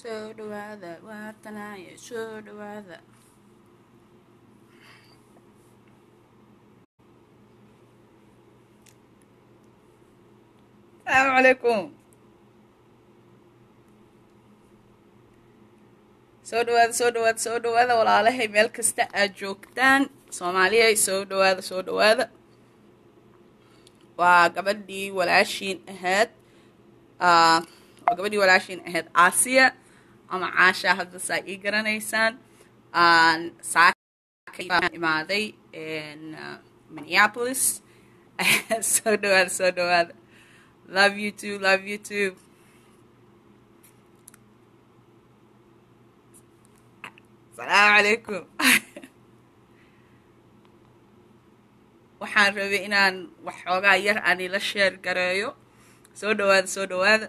soo dhawaada waatanaaye soo dhawaada asalaamu calaykum soo dhawaada soo dhawaada soo dhawaada walaalahay meel kasta aad joogtaan soomaaliyay soo dhawaada soo dhawaada waa gabadhii walaashiin ahayd waa gabadhii walaashiin ahayd aasiya ama caasha hadda saa ii garanaysaan saaka imaaday minneapolis soo dhawaada soo dhawaada love you too love you too asalaamu calaykum waxaan rabay inaan waxoogaa yar aan ila sheer gareeyo soo dhawaada soo dhawaada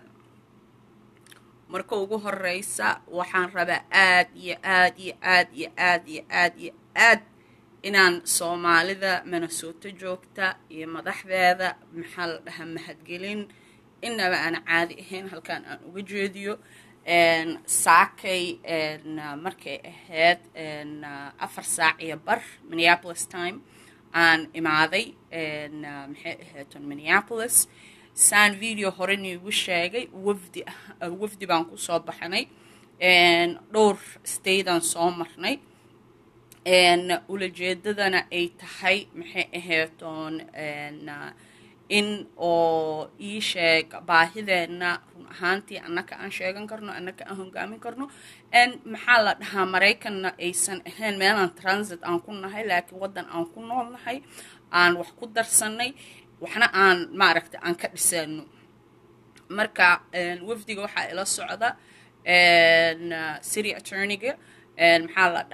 marka ugu horeysa waxaan rabaa aad iyo aad iyo aad iyo aad iyo aad iyo aad inaan soomaalida minnesota joogta iyo madaxdeeda maxaa la dhahaa mahadgelin inaba aan caadi ahayn halkaan aan uga jeediyo saakay markay ahayd afar saac iyo bar minneapolis time aan imaaday maxay ahaydon minneapolis saan video hore niigu sheegay wafdi wafdi baan kusoo baxnay dhowr statean soo marnay ulajeedadana ay tahay maxay ahaydoon in oo ii sheeg baahideenna run ahaantii annaka aan sheegan karno annaka aan hogaamin karno maxaa la dhahaa maraykanna aysan ahayn meelaan transit aan ku nahay laakiin waddan aan ku nool nahay aan wax ku darsanay waxna aan maaragta aan ka dhisano marka wafdiga waxaa ila socda city attorneyga maxaa la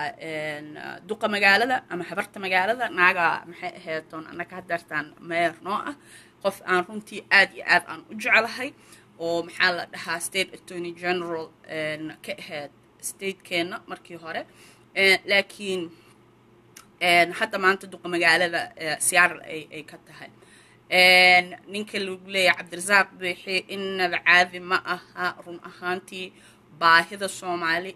dhahaa duqa magaalada ama habarta magaalada naaga maxay ahaydoon annaka hadeertaan meyer noo ah qof aan runtii aad iyo aad aan u jeclahay oo maxaa la dhahaa state attorney general ka ahayd statekeenna markii hore laakiin hadda maanta duqa magaalada seattle ay ka tahay ninka lagu leeyahay cabdirasaaq biixi inaba caadi ma aha run ahaantii baahida soomaali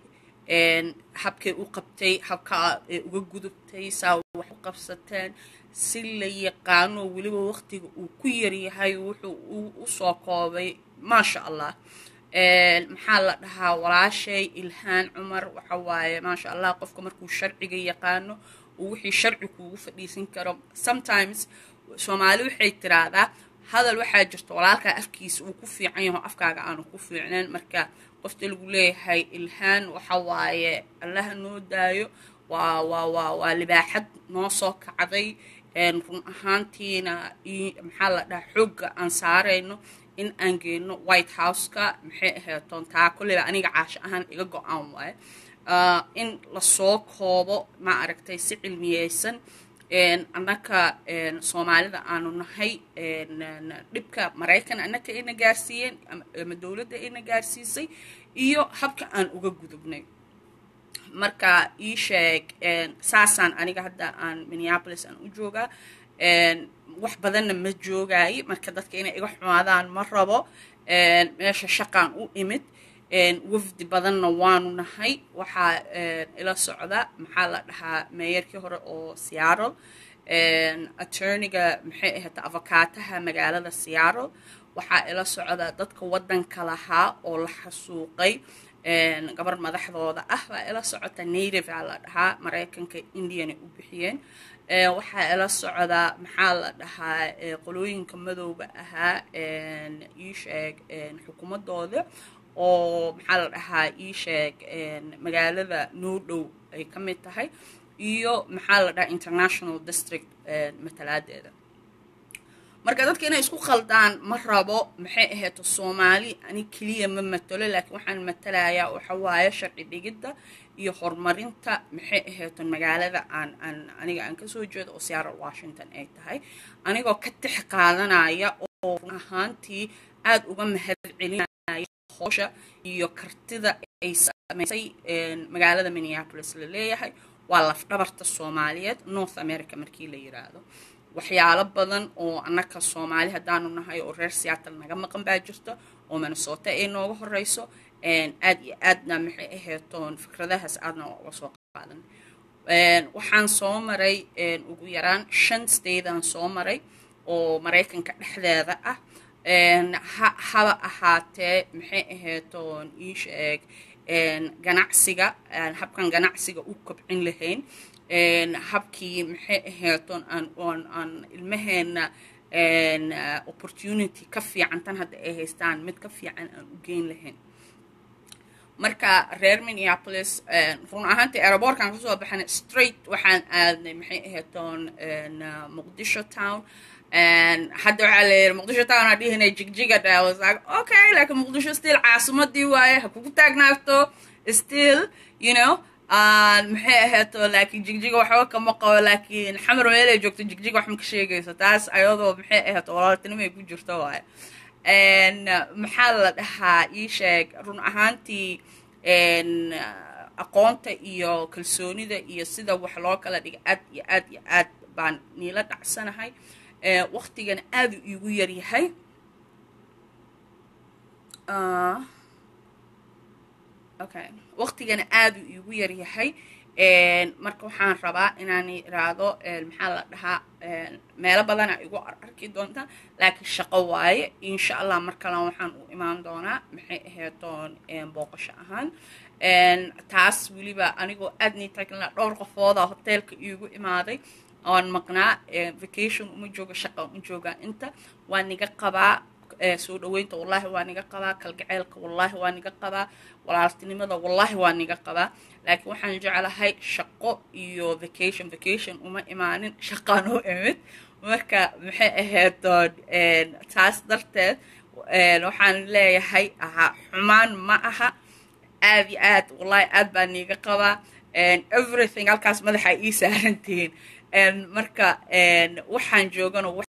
habkay u qabtay habkaa ay uga gudubtay saa wax u qabsateen si la yaqaano weliba waqtiga uu ku yaryahay wuxuu usoo koobay maasha allah maxaa la dhahaa walaashay ilhaan cumar waxa waaye maasha allah qofka markuu sharciga yaqaano uu wixii sharci kuugu fadhiisan karo sometimes soomaali waxay tiraahdaa hadal waxaa jirta walaalkaa afkiisa uu ku fiican yaho afkaaga aanu ku fiicneen marka qofta lagu leeyahay ilhaan waxa waaye allaha noo daayo waa waa waa waa libaaxad noo soo kacday run ahaantiina maxaa la dhahaa xoogga aan saarayno in aan geyno white houseka maxay ahaytoon taa kolleyba aniga caasho ahaan iga go-aan waaye in lasoo koobo ma aragtay si cilmiyeysan annaka soomaalida aanu nahay dhibka maraykan annaka ayna gaarsiiyeen ama dowladda ayna gaarsiisay iyo habka aan uga gudubnay marka ii sheeg saasaan aniga hadda aan minneapolis aan u joogaa wax badanna ma joogaaye marka dadka inay iga xumaadaan ma rabo meesha shaqaan u imid wafdi badanna waanu nahay waxaa ila socda maxaa la dhahaa meeyarkii hore oo seattle attorneyga maxay ahayd avokaataha magaalada seattle waxaa ila socda dadka waddanka lahaa oo la xasuuqay gabar madaxdooda ah baa ila socota native aa la dhahaa maraykanka indiana u bixiyeen waxaa ila socda maxaa la dhahaa qolooyinka madowga ahaa ii sheeg xukuumadooda oo maxaa la dhahaa ii sheeg magaalada noo dhow ay ka mid tahay iyo maxaa la dhahaa international district matalaadeeda marka dadka inay isku khaldaan ma rabo maxay ahayto soomaali ani keliya ma matalo laakiin waxaan matalayaa waxa waaye sharci dhigidda iyo horumarinta maxay ahayto magaalada aan aan aniga aan kasoo jeedo oo seattle washington ay tahay anigoo ka tix qaadanaya oo run ahaantii aada uga mahad celinaya howsha iyo kartida ay samaysay magaalada minneapolis la leeyahay waa lafdhabarta soomaaliyeed north america markii la yiraahdo waxyaalo badan oo annaka soomaali haddaanu nahay oo reer seattle naga maqan baa jirta oo minnesota ay nooga horeyso aad iyo aadna maxay aheetoon fikradahaas aadna uga soo qaadan waxaan soo maray ugu yaraan shan statean soo maray oo maraykanka dhexdeeda ah haba ahaatee maxay aheetoon ii sheeg ganacsiga habkan ganacsiga u kobcin lahayn habkii maxay aheetoon aan aan ilmaheena opportunity ka fiican tan hadda ay haystaan mid ka fiican aan u geyn lahayn marka reer minneapolis run ahaantii aerobortkan kasoo baxana straight waxaan aadnay maxay aheetoon muqdisho town hadda waxaa la yidhi muqdisho town aa dhihinay jigjiga was like okay laakiin muqdisho still caasimadii waaye ha kugu taagnaagto still you know maxay ahayto laakiin jigjiga waxba kama qabo laakiin xamar meelay joogto jigjiga wax ma ka sheegayso taas ayadoo maxay ahayto walaaltinimay ku jirto waaye maxaa la dhahaa ii sheeg run ahaantii aqoonta iyo kalsoonida iyo sida wax loo kala dhiga aad iyo aad iyo aad baan niila dhacsanahay waktigana aada u iigu yaryahay okay waktigana aada u iigu yaryahay marka waxaan rabaa inaan iraahdo maxaa la dhahaa meelo badana igu arki doontaa laakiin shaqo waaye insha allah mar kalan waxaan u imaan doonaa maxay aheetoon booqasho ahaan taas weliba anigoo aad nii tagna dhowr qofooda hoteelka iigu imaaday oan maqnaa vacation uma jooga shaqa uma joogaa inta waa niga qabaa soo dhaweynta wallahi waa niga qabaa kalgaceylka wallahi waa niga qabaa walaaltinimada wallahi waa niga qabaa laakiin waxaan jeclahay shaqo iyo vacation vacation uma imaanin shaqaan u imid marka maxay ahaydoon taas darteed waxaan leeyahay ahaa xumaan ma aha aad iyo aad wallahi aad baa niga qabaa everything halkaas madaxa ii saarantihiin marka waxaan joogano